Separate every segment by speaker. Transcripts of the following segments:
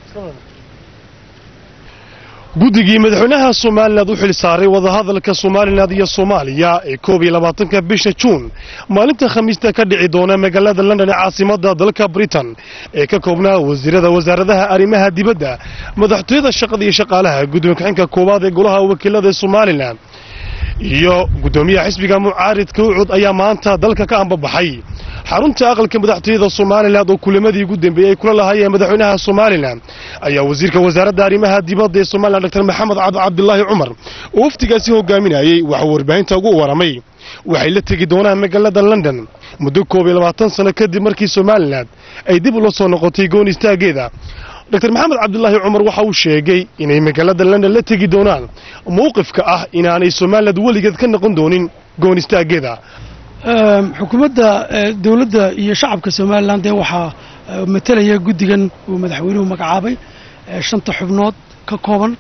Speaker 1: guddigii madaxweynaha somalilan u xil saaray wadahadalka somalilan iyo soomaaliya ee koob iyo labaatanka bisha juun maalinta khamiista ka dhici doona magaalada london ee caasimada dalka britain ee ka koobnaa wasiirada wasaaradaha arrimaha dibadda madaxtooyada shaqada iyo shaqaalaha gudoomiye ku-xigeenka koowaad ee golaha wakiilada ee somalilan iyo gudoomiyaha xisbiga mucaaridka ucud ayaa maanta dalka ka ambabaxay xarunta aqalka madaxtooyada somalilan oo kulamadii ugu dambeeyey ay kula lahaayeen madaxweynaha somalilan ayaa wasiirka wasaaradda arrimaha dibadda ee somalilan dr maxamed cabdi cabdilaahi cumar oo waftigaasi hogaaminayey waxuu warbaahinta ugu waramay waxay la tegi doonaan magaalada london muddo koob iyo labaatan sano kadib markii somalilan ay dib ula soo noqotay goon istaageeda dr maxamed cabdilaahi cumar waxa uu sheegay inay magaalada london la tegi doonaan mowqifka ah inaanay somalilan weligeed ka noqon doonin goon istaageeda
Speaker 2: xukuumadda dowladda iyo shacabka somalilan dee waxaa matalaya guddigan uu madaxweynuhu magacaabay shanta xubnood ka kooban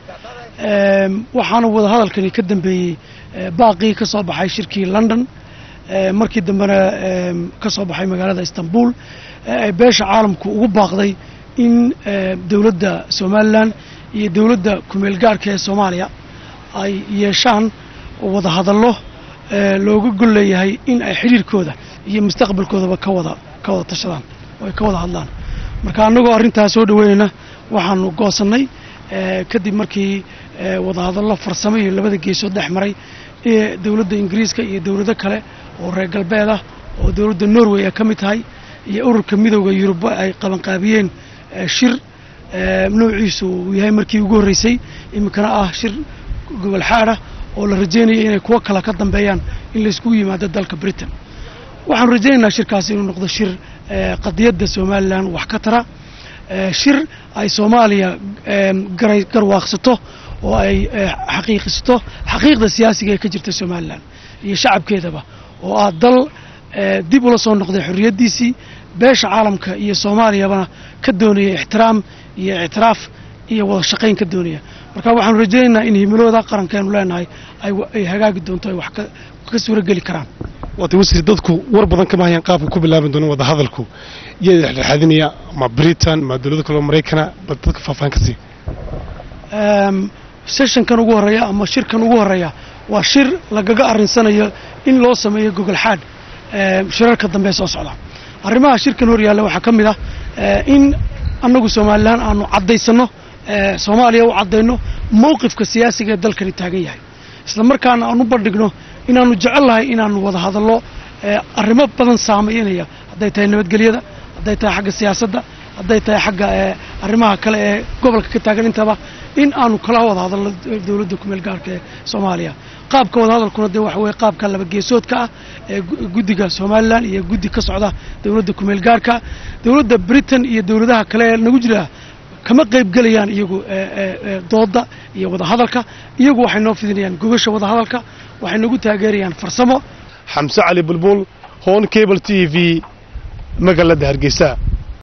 Speaker 2: waxaana wadahadalkani ka dambeeyey baaqii ka soo baxay shirkii london markii dambena ka soo baxay magaalada istanbul ay beesha caalamku ugu baaqday in dowladda somalilan iyo dowladda kumeel gaarhka ee soomaaliya ay yeeshaan wadahadallo looga gol leeyahay in ay xidhiirkooda iyo mustaqbalkoodaba ka wada ka wada tashadaan oo ay ka wada hadlaan marka annagoo arrintaas soo dhaweynayna waxaanu goosannay kadib markii wadahadallo farsamo iyo labada geesood dhex maray dowladda ingiriiska iyo dowlado kale oo reer galbeed ah oo dowladda norway ay ka mid tahay iyo ururka midooda yurub ay qabanqaabiyeen shir noociisu uu yahay markii ugu horreysay iminkana ah shir gobol xaadha oo la rajaynaya inay kuwo kale ka dambeeyaan in layskugu yimaado dalka britain waxaanu rajaynaynaa shirkaasi inuu noqdo shir qadiyadda somalilan wax ka tara shir ay soomaaliya garay garwaaqsato oo ay xaqiiqisato xaqiiqda siyaasiga ee ka jirta somalilan iyo shacabkeedaba oo ah dal dib ula soo noqday xorriyaddiisii beesha caalamka iyo soomaaliyabana ka doonaya ixtiraam iyo ictiraaf iyo wada shaqayn ka doonaya marka waxaanu rajaynaynaa in himilooda qarankeenu leenahay ay hagaagi doonto ay wax ka suuro geli karaan
Speaker 1: waata wasiir dadku war badan kama hayaan qaabka ku bilaaban doona wada hadalku yaa dhexdhexaadinaya ma britain ma dowlado kaleo maraykana bal dadka faahfaahin ka sii
Speaker 2: seshankan ugu horreeya ama shirkan ugu horreeya waa shir lagaga arrinsanayo in loo sameeyo gogol xaadh shirarka dambe soo socda arrimaha shirkan hor yaalla waxaa ka mid ah in annagu somalilan aanu caddaysanno soomaaliya u caddayno mowqifka siyaasiga ee dalkani taagan yahay isla markaana aan u bandhigno inaanu jecel lahay inaanu wada hadallo arrimo badan saameynaya hadday tahay nabadgelyada hadday tahay xagga siyaasadda hadday tahay xagga arrimaha kale ee gobolka ka taagan intaba in aanu kala wada hadalno dowladda kumeel gaarka ee soomaaliya qaabka wada hadalkuna dee waxa weye qaabka laba geesoodka ah ee guddiga somalilan iyo guddi ka socda dowladda kumeel gaarka dowladda britain iyo dowladaha kale ee nagu jira kama qayb gelayaan iyagu dooda iyo wadahadalka iyagu waxay noo fidinayaan gogasha wadahadalka waxay nagu taageerayaan farsamo
Speaker 1: xamse cali bulbul hoon cable t v magaalada hargeysa